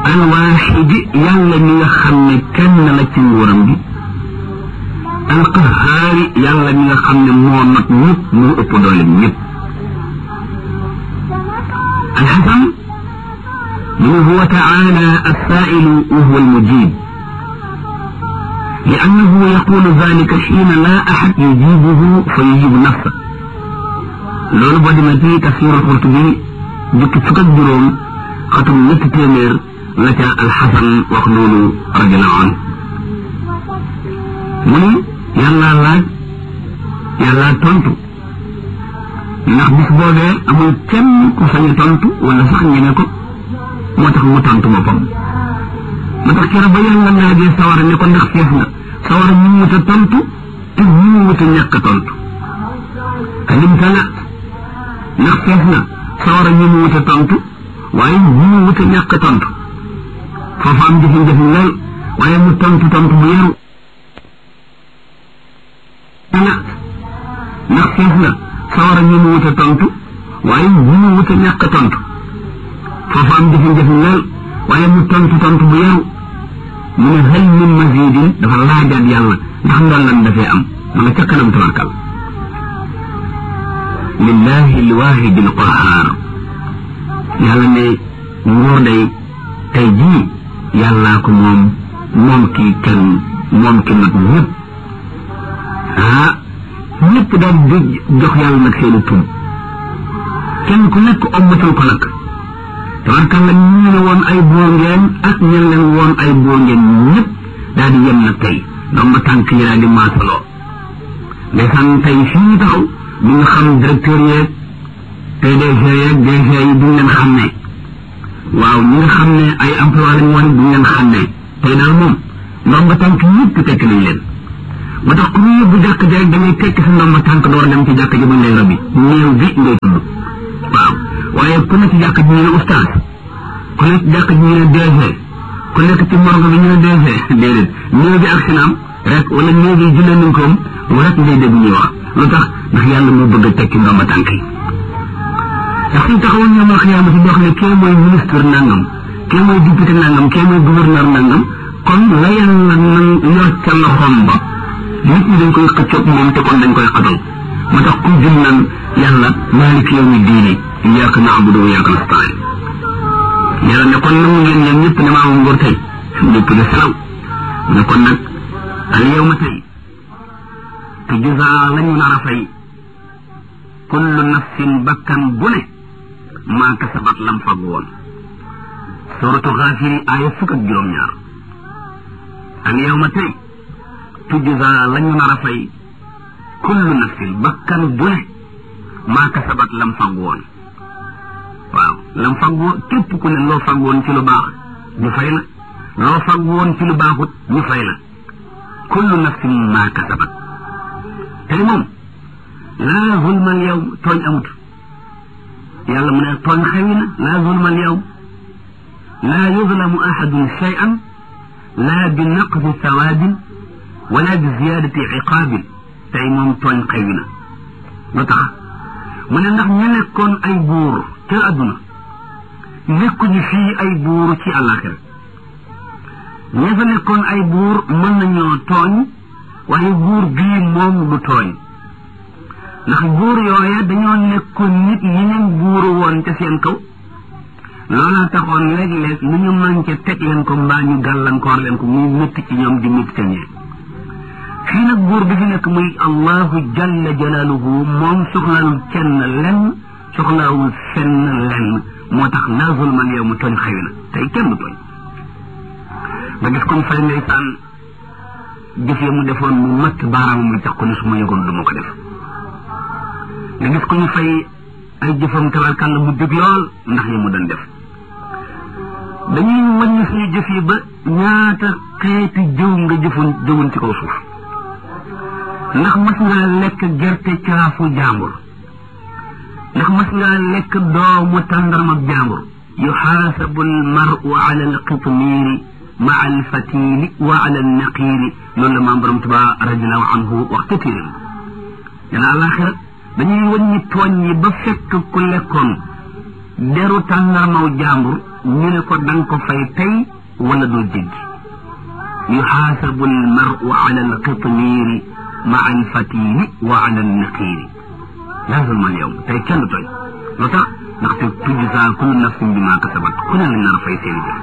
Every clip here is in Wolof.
alwaaxidi yàlla mi nga xam ne kenn la ci nguuram bi alqahaari yàlla mi nga xam ne moo not ñëpp moo ëpp doole ñëpp alxasan من هو تعالى السائل وهو المجيب لأنه يقول ذلك حين لا أحد يجيبه فيجيب نفسه loolu boo demee ci tafsir Qurtubi jukki fukk ak juróom xatum ñetti téeméer la ca alxasan wax loolu radiallahu an mu ni yàllaa laaj yàllaa tontu ndax bis boobee amul kenn ku sañ a tontu wala sax ñeme ko moo tax mu tontu boppam moo tax keroog ba yàlla laajee sawara ne ko ndax fees nga sawara ñu wut a tontu te ñu wut a ñàkk a tontu alim tala ndax fees na sawara ñu wut a tontu waaye ñu wut a ñàkk a tontu foofu am jafe-jafe lool waaye mu tontu tontu bu yaru tala ndax fees na sawara ñu wut a tontu waaye ñu wut a ñàkk a tontu foofu am jafe-jafe lool waaye mu tontu tontu bu yaru mu ne hal min mazidin dafa laajaat yàlla ndax ndoon lan dafee am ma nga ca kanam tabarkal lillahi alwahidi alqahar yàlla ne nguur day tey jii yàllaa ko moom moom ki kenn moom ki nag ñëpp ah ñëpp daal di jox yàlla nag seeni tum kenn ku nekk ommatal ko nag tabarkalla ñu ne woon ay boo ngeen ak ñen leen woon ay boo ngeen ñëpp daal di yem nag tey donc ba tànk yi daal di maasaloo ndeysaan tey fii ñu taxaw ñu nga xam directeur yeeg PDG yeeg DG yi duñ leen xam ne waaw ñi nga xam ne ay emploi lañ woon duñ leen xam ne tey daal moom ndomba tànk ñëpp tekk nañ leen ba tax ku ñu yóbbu jàkk ji rek da ngay tekk sa ndomba tànk door dem ci jàkk ji buñ lay robi néew bi ngay tudd waaw waaye ku nekk ci jàkk ji ñu ne oustaz ku nekk ci jàkk ji ñu ne DG ku nekk ci morgue bi ñu ne DG déedéet néew bi ak sinaam rek wala néew bi jullee nañ koom rek ngay dégg ñuy wax lu tax ndax yàlla moo bëgg a tekki ndomba tànk yi ndax suñ taxawoon ñoom al xiyaama si boo xam ne kee mooy ministre nangam kee mooy député nangam kee mooy gouverneur nangam kon la yàlla nan yor ca loxoom ba nit ñi dañ koy xëccoog moom te kon dañ koy xatal moo tax ku jëm naan yàlla maalik yawmi diini iyyaka na'budu wa iyyaka nasta'in yàlla ne kon nangu ngeen ñoom ñëpp ne maa moom nguur tey ñëpp de salaw ne kon nag al yawma tey te juzaa lañu nar a fay kullu nafsin bakkan bu ne maa kasabat lam fag woon suratu xaafiri aaya fukk ak juróom-ñaar al yawma tey tujzaa lañu nar a fay kullu nafsin bakkan bu ne maa kasabat lam fag woon waaw lam fag woon képp ku ne loo fag woon ci lu baax ñu fay la loo fag woon ci lu baaxut ñu fay la kullu nafsin maa kasabat tey moom laa zulma al yawm tooñ amut yàlla mu ne tooñ xewi na laa zulma al yawm laa yuzlamu ahadun shay'an laa bi naqdi sawaabin wala bi ziyaadati iqaabin tey moom tooñ xewi na lu tax mu ne ndax ñu nekkoon ay buur ca adduna nekkuñu fii ay buur ci àllaaxira ña fa nekkoon ay buur mën nañoo tooñ waaye buur bii moom du tooñ ndax buur yooya dañoo nekkoon nit yeneen buuru woon ca seen kaw loola taxoon léeg-léeg lu ñu manqué teg leen ko mbaa ñu gàllankoor leen ko muy métti ci ñoom di métti ca ñee fii nag buur bi fi nekk muy allahu jalla jalaaluhu moom soxlaalul kenn lenn soxlaawul fenn lenn moo tax laa zulmal yow mu tooñ xëy na tey kenn du tooñ nga gis comme fay ndeysaan jëf ya mu defoon mu matt baaraam muy tax ko ne su ma yëgoon du ma ko def nga gis ko ñu fay ay jëfam tabarkàlla mu dëgg lool ndax yi mu doon def dañuy wàññi suñu jëf yi ba ñaata xeeti jëw nga jëfoon jëwoon ci kaw suuf ndax mas ngaa lekk gerte caafu jàmbur ndax mas ngaa lekk doomu tàndarma jàmbur yuxaasabu almaru ala alqitmiiri maa alfatili wa ala alnaqiiri loolu la maam borom tuba radiallahu anhu wax ca téeréem dana àlaxira dañuy wàññi tooñ yi ba fekk ku lekkoon deru tàndarmaw jàmbur ñu ne ko danga ko fay tey wala doo jéggi yuxaasabu almaru ala alqitmiiri maa alfatili wa ala alnaqiiri laa zulma alyawm tey kenn du tooñ lu tax ndaxte tujzaa kullu nafsin bi maa kasabat ku ne lañ nar a fay seeni jëf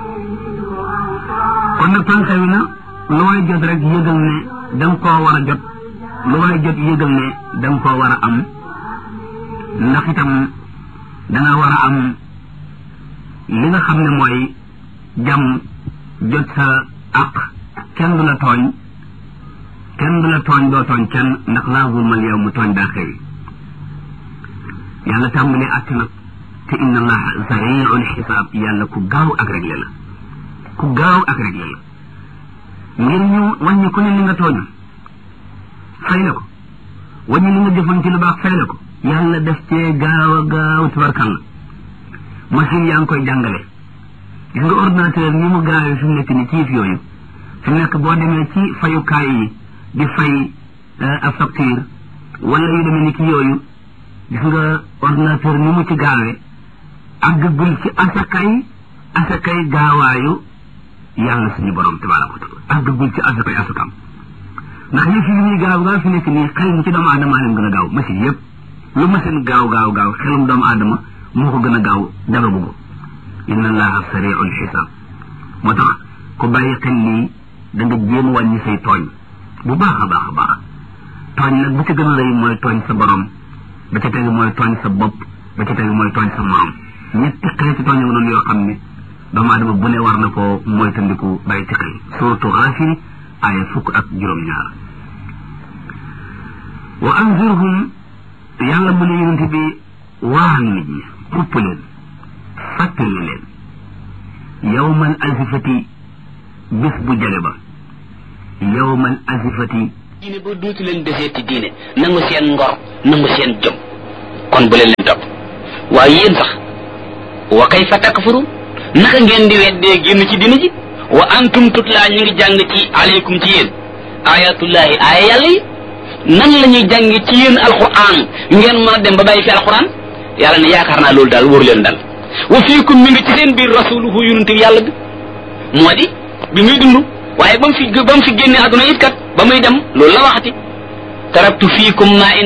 kon nag tànk wi na lu waay jot rek yëgal ne da nga koo war a jot lu waay jot yëgal ne da nga koo war a am ndax itam danga war a am li nga xam ne mooy jàmm jot sa àq kenn du la tooñ kenn du la tooñ doo tooñ kenn ndax laa zulmal yow mu tooñ daa xëy yàlla tàmbalee àtt nag te inna allaha sariul xisaab yàlla ku gaaw ak réglé la ku gaaw ak réglé la ngir ñu wàññi ku ne li nga tooñ fay la ko wàññi li nga defoon ci lu baax fay la ko yàlla def cee gaaw a gaaw tubarkalla machine yaa ngi koy jàngale gis nga ordinateur ni mu gaawee fi mu nekk ni ci yëf yooyu fi mu nekk boo demee ci fayukaay yi di fay ab facture wala yu demee ni ki yooyu gis nga ordinateur ni mu ci gaawee àggagul ci asakay asakay gaawaayu yàlla suñu borom tabaraka wa taala àggagul ci asakay asakam ndax yëf yi ñuy gaaw gaaw fi nekk nii xel mu ci doomu aadama leen gën a gaaw machine yëpp lu machine gaaw gaaw gaaw xelum doomu aadama moo ko gën a gaaw dara bugg inna allaha sariul xisaab moo tax ku bàyyi xel lii da nga jéem wàññi say tooñ bu baax a baax a baax tooñ nag bu ci gën a rëy mooy tooñ sa borom ba ca tegu mooy tooñ sa bopp ba ca tegu mooy tooñ sa morom ñetti xeeti tooñ nga noonu yoo xam ne doomu aadama bu ne war na ko mooy tandiku bàyyi ci xel suratu Gaafir aaya fukk ak juróom-ñaar wa anzirhum yàlla mu ne yonent bi waar nit ñi xupp leen fàttali leen yawmal azifati bis bu jale ba yawmal azifati diine ba dootu leen deseeti diine nangu seen ngor nangu seen jom kon bu leen leen topp waaye yéen sax wa kayfa takfurun naka ngeen di weddee génn ci diine ji wa antum tutlaa ñu ngi jàng ci aleykum ci yéen ayatullahi aaya yàlla yi nan la ñuy jàng ci yéen alquran ngeen mën a dem ba bàyyi fi alquran yàlla ne yaakaar naa loolu daal wóor leen dal wa fiikum mi ngi ci seen biir rasuluhu yonente yàlla bi moo di bi muy dund waaye ba mu fi ba mu fi génne àdduna it kat ba muy dem loolu la waxati taraktu fiikum ma in